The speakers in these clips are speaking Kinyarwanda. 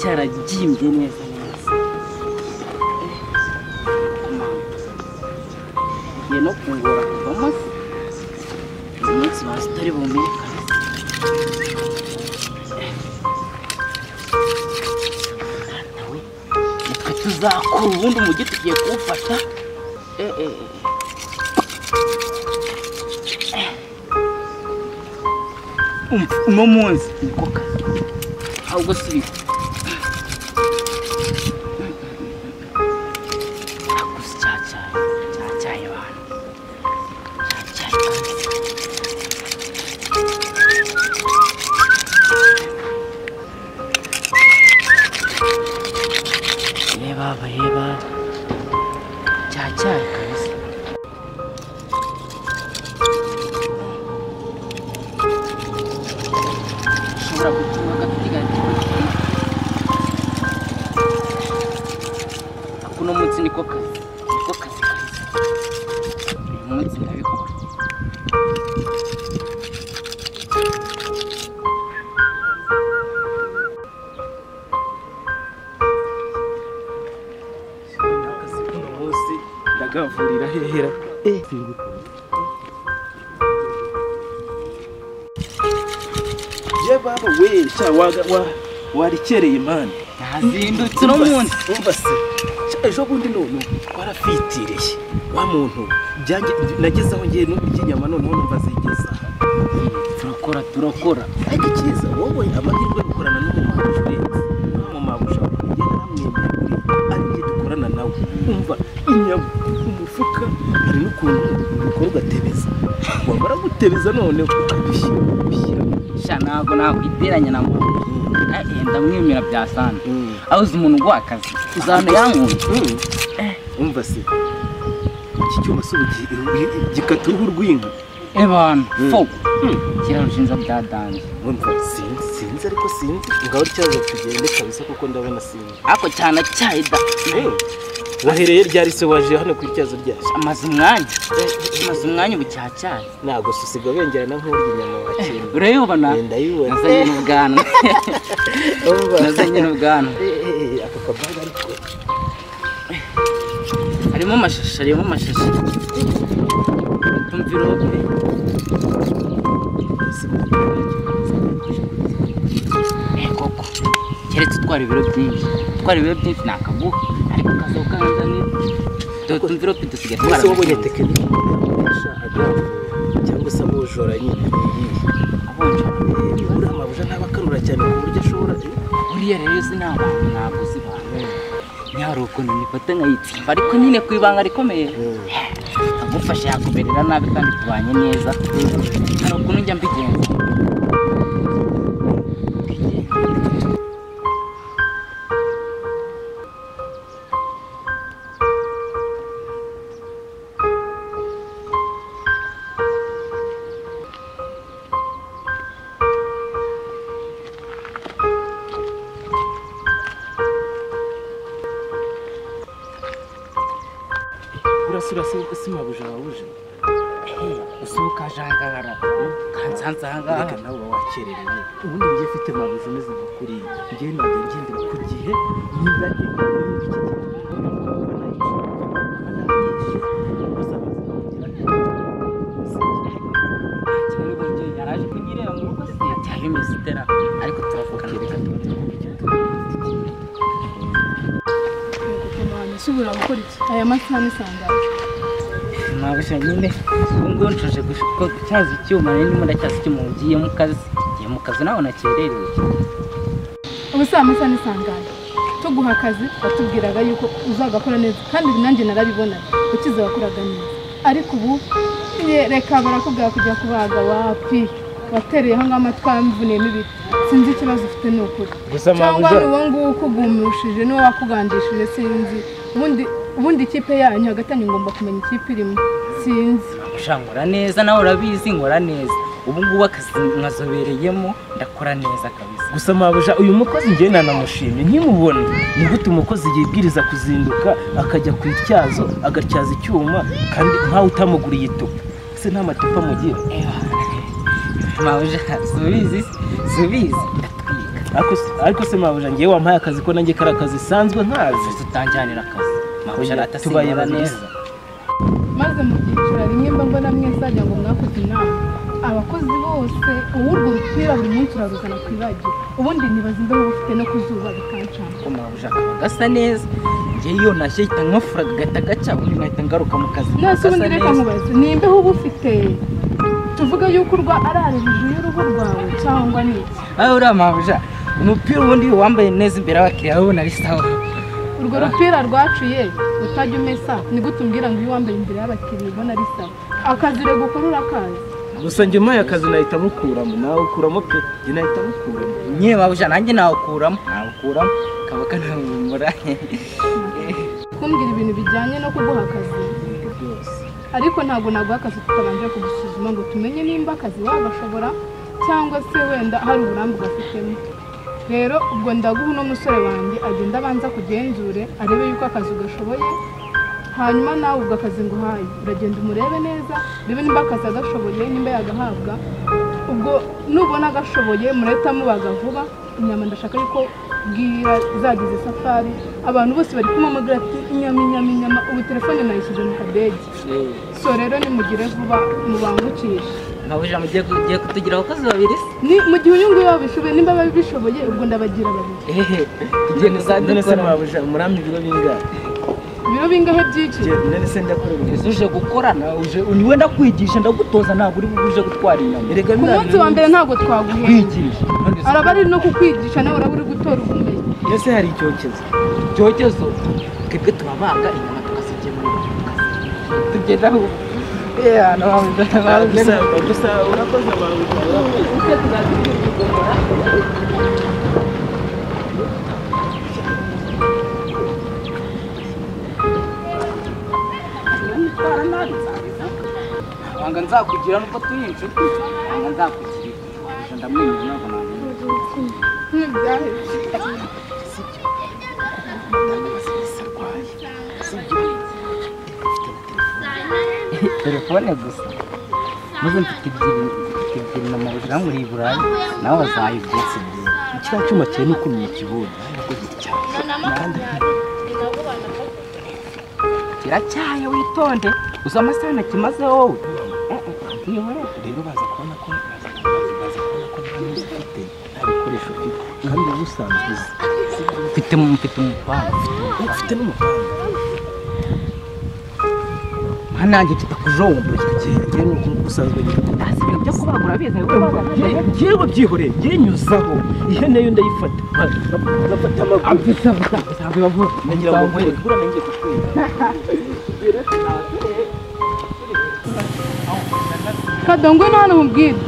cyarabyimbye neza neza ngiye no kungura kuvamo se uyu munsi bazi utari bumenyekane Data we, nitwe tuzakura ubundi umujyi tugiye kuwufata Eh, eh, eh. umva uno munsi niko kazi ahubwo si bibi akuze cyacyaye cyacyaye abantu cyacyaye kabisa. reba bareba cyacyaye kabisa ushobora gutuma agafite igati ako uno munsi niko kazi niko kazi kazi uyu munsi ndabikora akazi k'uno munsi ndagavurira hera ye baba we cya waga wa warikereye mani yazindutse uno munsi umva se cya ejo bundi none warafitiriye wa muntu byanjye nagezeho ngiye n'ubu ry'inyama noneho numva zigeza turakora turakora ariko cyiza wowe amahirwe yo gukorana n'umumabusha urenze n'umumabusha kugenda aramwemera kuri ari njye dukorana nawe umva inyama umufuka hari n'ukuntu ubikora ugatebeza wamara gutebeza none ukabishyira ukabishyira sha ntabwo nakwiteranya na muntu Eh, eh, ndamwemera bya sande aho uzi umuntu uguha akazi uzana yankuye Mm. umva se iki cyuma si ubugiye gikata uruhu rw'inka ebana Mm. fo kirarushinja bya danje umva sinzi sinzi ariko sinzi ngaho cyaza tugende kabisa kuko ndabona sinzi ariko cyane acyaye da Eh, wahereye ryari se waje hano ku ityazo ryashya amaze umwanya Eh, amaze umwanya ubu cyacyaye ntabwo susiga bengerana nk'urya inyama wakenda urayibona ndayibona nazanye n'ubwanwa Umva. nazanye n'ubwanwa Eh, aka kabaga ariko harimo amashashi harimo amashashi tumvira urugo Eh, koko keretse utwara ibiro byinshi utwara ibiro byinshi ni akaguha ariko kazaho kanza ni tumvirope dusigaye mwese wabonye byinshi. tekinike yakoresha agavura cyangwa se abujora nyine Abonje abantu. Eh, uriya mabuja ntaba akarura cyane ku buryo ashobora buriya rero uzi ni abantu ntabwo uzi abantu nyari ukuntu nifata nkayitsimba ariko nyine ku ibanga rikomeye Mm. agufasha yakumerera nabi kandi tubanye neza hari ukuntu njya mbigenza urasura se kuko si mabuja wabuje usohoka aje ahangaha kansanze ahangaha reka nawe uba wakererewe ubundi njye ufite mabuja umeze nka kuriya njye ntabwo ngendera ku gihe niba kimwe n'umubyeyi yari aje kunyireba mu rugo se cyangwa iminsi itera ariko turavugana reka tubone Subira gukora iki aya masaha ni saa ngahe mabusha nyine ubwo nshoje gutyaza icyuma rero ndimo ndacyaza icyuma ugiye mu kazi ngiye mu kazi nawe nakererewe ubu saa masaha ni saa ngahe tuguha akazi watubwiraga yuko uzagakora neza kandi ibi nanjye narabibona ukize wakoraga neza ariko ubu ye- reka barakubwira kujya kubaga wapi watereyeho ngaho amatwi yamvuniyemo ibiti sinzi ikibazo ufite ni ukuri gusa cyangwa ni uwo nguwo ukugumushije niwe wakugandishije sinzi ubundi ubundi ikipe yanyu hagati yanyu ngomba kumenya ikipe irimo sinzi mabusha nkora neza nawe urabizi nkora neza ubu ngubu akazi mwazobereyemo ndakora neza kabisa gusa mabuja uyu mukozi njye nanamushimye nkimubona ni gute umukozi yibwiriza kuzinduka akajya ku ityazo agatyaza icyuma kandi nkawe utamuguriye itupa ese nta matupa amugira mabusha subizi subizi ndatwika Ariko se- ariko se mabuja ngewe wampaye akazi ko nanjye kari akazi sanzwe nkazi Ese utanjyanira akazi mahusha Oya, tubaye aratasimura babiri. neza maze mubyicira rimwe mba mbona mwese wagira ngo mwakoze inama abakozi bose uwurwo rupira buri munsi uraruzana ku ibagiro ubundi ntibazi imbeho bufite no ku zuba bikancana ko mabuja akaba gasa neza ngewe iyo ntashye ahita nkafura gahita gaca ubundi nkahita ngaruka mu kazi none se ubundi gasa reka neza. nkubaze ni imbeho uba ufite tuvuga yuko urwa arara hejuru y'uruhu rwawe cyangwa ni iki aho uriya mabuja umupira ubundi wambaye neza imbere y'abakiriya babona ari sawa urwo rupira rwaciye utajya umesa nigute umbwira ngo iyo wambaye imbere y'abakiriya ubona ari sawa akazi rego ukora urakazi gusa njye umpaye akazi nahita mukuramo nawe ukuramo pe njye nahita mukuramo nyine mabuja nanjye nawukuramo nawukuramo kaba kanahumura kumbwira ibintu bijyanye no kuguha akazi ibintu byose ariko ntabwo naguha akazi tutabanje kugusuzuma ngo tumenye nimba akazi wagashobora cyangwa se wenda hari uburambe ugafitemo rero ubwo ndaguha uno musore wanjye agenda abanza kugenzure arebe yuko akazi ugashoboye hanyuma nawe ubwo akazi nguhaye uragenda umurebe neza urebe nimba akazi agashoboye nimba yagahabwa ubwo nubona agashoboye murahita mubaga vuba inyama ndashaka yuko bwira zagize isafari abantu bose bari kumamagara ati inyama inyama inyama ubu telefone nayishyize mu kadege so rero nimugire vuba mubangukishe mabuja mugiye ku- ugiye kutugira abakozi babiri se ni mu gihe uyu nguyu wabishoboye nimba babishoboye ubwo ndabagira babiri ehe tugiye none se kuzadukora mabuja umurambi ibiro bingahe ibiro bingahe byiciro Njye- none se ndakorera ubu ese uje gukora nawe uje wenda kwigisha ndagutoza ntabwo uri buje gutwara inyama erega ku munsi wa mbere ntabwo twaguheye kwigisha araba ari no kukwigisha nawe uraba uri gutora ubumenyi mbese hari icyokezo icyokezo twebwe turabaga inyama tukazigemura tugendaho gusa gusa urakoze mabuja urakoze wanga nzakugira nubwo turi inshuti wanga nzakugirira Mabuja ndamwenyura ntabwo namwenyura ntibyahebye telefone gusa maze mfite ebyiri mfite ebyiri na mabuja muri burayi nawe bazaye ibyatsi byiza kiriya cyuma kirimo ukuntu mu kibuga kiracyaye witonde uzi amasaha nakimaze wowe ntiyobora rero baza kubona ko baza baza kubona ko nta n'inzu ufite nta bikoresho ufite kandi uba usanzwe uzi mfite mfite umupangu ufite n'umuhanda nka nanjye kitakujombuye yewe nk'uko usanzwe nyine ndazi ibintu byo kubagura bize kubagura yewe byihoreye yenyuzaho ihene yo ndayifata ngafata amaguru nagira ngo nkwereke buriya nanjye kutwereka kadongo ni hano mubwire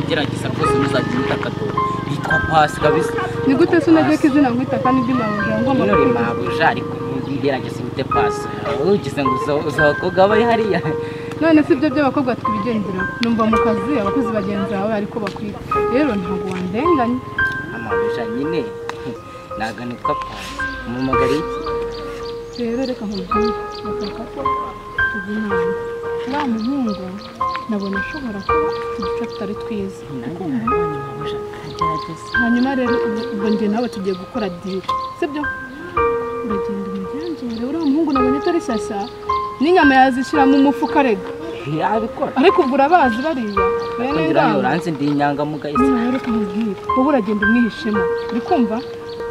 gerageza rwose ntuzajye umutakato yitwa pasi kabisa ni gute se unagiye ko izina nkwita kandi ndi mabujura ngomba none kukwita mabuja ariko gerageza wite pasi ugize ngo uzi abakobwa bari hariya none si ibyo by'abakobwa tubigenderaho numva mu kazi abakozi bagenzi bawe ariko bakwita rero ntabwo wandenganya amabuja nyine ntabwo nitwa pasi umumagari iki rero reka nkubwire bashaka ko tuzi inama wa muhungu nabona ashobora kuba afite uduce tutari twiza hanyuma rero ubwo- ubwo njye nawe tugiye gukora diri sibyo uragenda umugenzure uriya muhungu nabonye atari shyashya n'inyama yazishyira mu mufuka rega yabikora ariko ubwo urabazi bariya bene kugira ngo ngamba uranze ndi inyangamugayo se niba rero ukamubwira wowe uragenda umwihishemo uri kumva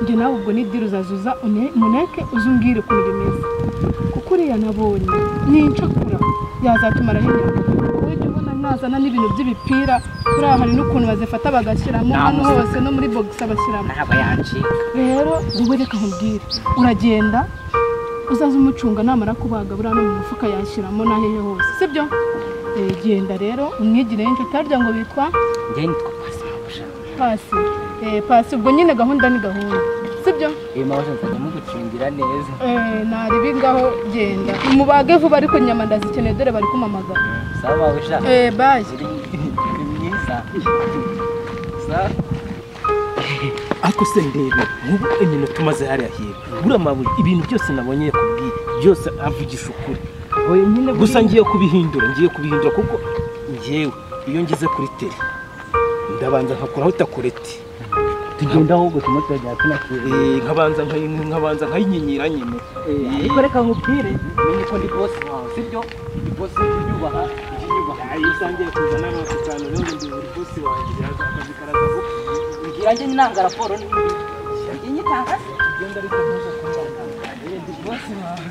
njye nawe ubwo ni diri uzazuza une- muneke uze umbwire ukuntu bimeze kuko uriya nabonye nincakura yazatumara hirya ujya ubona nazana n'ibintu by'ibipira kuriya hari n'ukuntu bazifata bagashyiramo hano Namuseka. hose no muri bogisi bashyiramo ntabwo yancika rero wowe reka nkubwire uragenda uzaze umucunga namara kubaga buriya no mu mufuka yashyiramo n'ahehe hose sibyo Eh, genda rero umwigire y'inshuti harya ngo bitwa njyewe nitwa pasi mabuja pasi Eh, pasi ubwo nyine gahunda ni gahunda sibyo iyi mabuja nzajya mugucungira neza Eh, nari bingaho genda mubage vuba ariko inyama ndazikeneye dore bari kumamagara sawa mabuja Eh, bayi uri uri mwiza sawa ariko se ndebe nk'ubu iminota umaze hariya hirya buriya mabuye ibintu byose nabonye yakubwiye byose avugisha ukuri oya nyine buriya- gusa ngiye kubihindura ngiye kubihindura kuko ngewe iyo ngeze kuri tele ndabanza nkakuraho takureti tugenda ahubwo tumwe turajya tunakira nkabanza nkayi- nkabanza nkayinyinyira nyine ariko reka nkubwire menye ko ndi bosi wawe sibyo ndi bosi w'inyubaha inyubaha usangiye kuza n'abantu cyane rero ndi buri munsi wanjye akazi karaza vuba ngira njye nanga raporo n'ibindi njye nyitanga se ngenda ariko ntuza kuza ndi bosi wawe